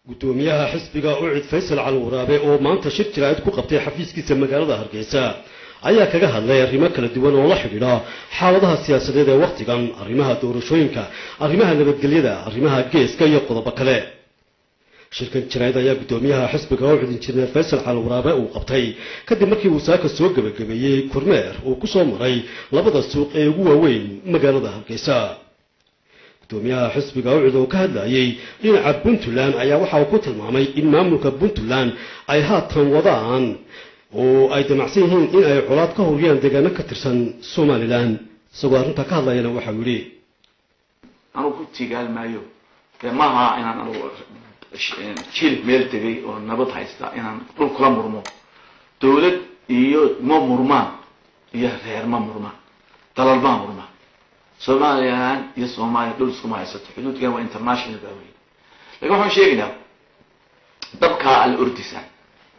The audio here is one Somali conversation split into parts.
gudoomiyaha xisbiga ucid faysal cali waraabe oo maanta shir jiraa'id ku qabtay xafiiskiisa magaalada hargeysa ayaa kaga hadlay arrimo kala duwan oo la xidhiidha xaaladaha siyaasadeed ee wakhtigan arrimaha doorashooyinka arrimaha nabadgelyada arrimaha geeska iyo qodobo kale shirkan jaraa'id ayaa gudoomiyaha xisbiga ucid injineer faysal cali waraabe uu qabtay kadib markii uu saaka soo gebagabeeyey kormeer uu ku soo maray labada suuq ee ugu waaweyn magaalada hargeysa gudoomiyaha xisbiga ucid oo ka hadlayay dhinaca puntland ayaa waxa uu ku tilmaamay in maamulka puntland ay haatan wadaan oo ay damacsan yihiin in ay colaad ka huriyaan deegaano ka tirsan somalilan isagoo arrintaa ka hadlayana waxau yidhi anugu ku tigaal maayo dee maaha inaan anugu jilib meel tegay oo nabad haysta inaan dhul kula murmo dawlad iyo ma murmaan iyo reer ma murmaan dalal maa murmaan somalilan iyo soomaaliya dhul iskuma haysato xuduudkan waa international baa wey lakin waxaan sheegaynaa dabkaa alla ordisaan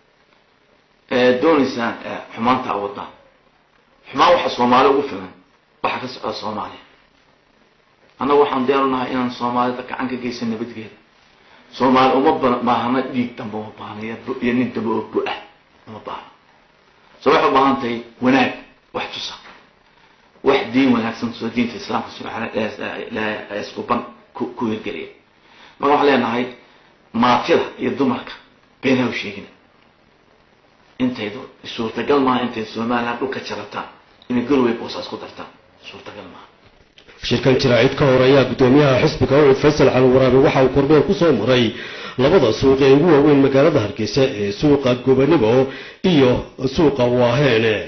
doonaysaan xumaanta awadaan xumaan waxa soomaali ugu filan waxa ka socda soomaaliya annaga waxaan diyaarunahay inaan soomaalida gacan ka geysan nabadgeeda soomaali uma baahna dhiig damba uma baahna iyo nin damba oo bu-ah uma baahna so waxay ubaahan tahay wanaag wax tusa wax diin wanaagsan soo diinta islaamka iskuban ku hirgeliya marka waxaan leenahay maatida iyo dumarka beenaha u sheegina intay suurtagal maaha intay somalilan dhulka jarataan inay galoway boosa isku dartaan suurtagal maaha shirkan jaraa'id ka hor ayaa gudoomiyaha xisbiga ucud faysal cali waraabe waxa uu kormeer ku soo maray labada suuq ee ugu waaweyn magaalada hargeysa ee suuqa gobanibo iyo suuqa waaheene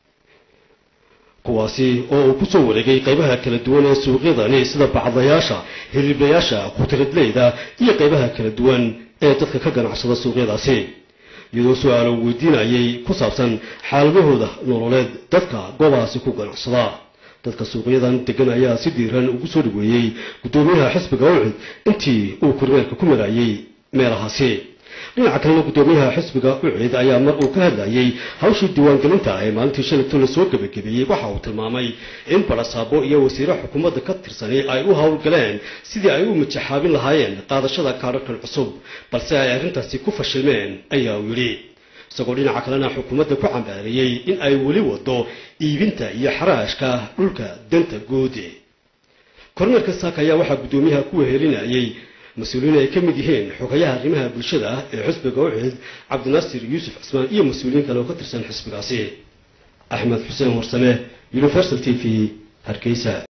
kuwaasi oo uu kusoo wareegay qaybaha kala duwan ee suuqyadani sida bacdayaasha hiliblayaasha khudradleyda iyo qaybaha kala duwan ee dadka ka ganacsada suuqyadaasi iyadoo su-aalo weydiinayay ku saabsan xaaladahooda nololeed dadka goobahaasi ku ganacsada dadka suuqyadan degan ayaa si diiran ugu soo dhaweeyey gudoomiyaha xisbiga ucid intii uu kormeerka ku marayay meelahaasi dhinaca kalena gudoomiyaha xisbiga ucid ayaa mar uu ka hadlayay hawshii diiwaangelinta ee maalintii shalayto lasoo gebagabeeyey waxa uu tilmaamay in barasaabo iyo wasiire xukuumadda ka tirsani ay u howlgaleen sidii ay u majaxaabin lahaayeen qaadashada kaadharkan cusub balse ay arrintaasi ku fashilmeen ayaa uu yidhi isagoo dhinaca kalena xukuumadda ku cambaareeyey in ay weli wado iibinta iyo xaraashka dhulka danta guud kormeerka saaka ayaa waxaa guddoomiyaha ku wehelinayay mas-uuliyiin ay ka mid yihiin xogayaha arrimaha bulshada ee xisbiga ucid cabdinaasir yuusuf cismaan iyo mas-uuliyiin kale oo ka tirsan xisbigaasi axmed xuseen warsame universal t v hargeysa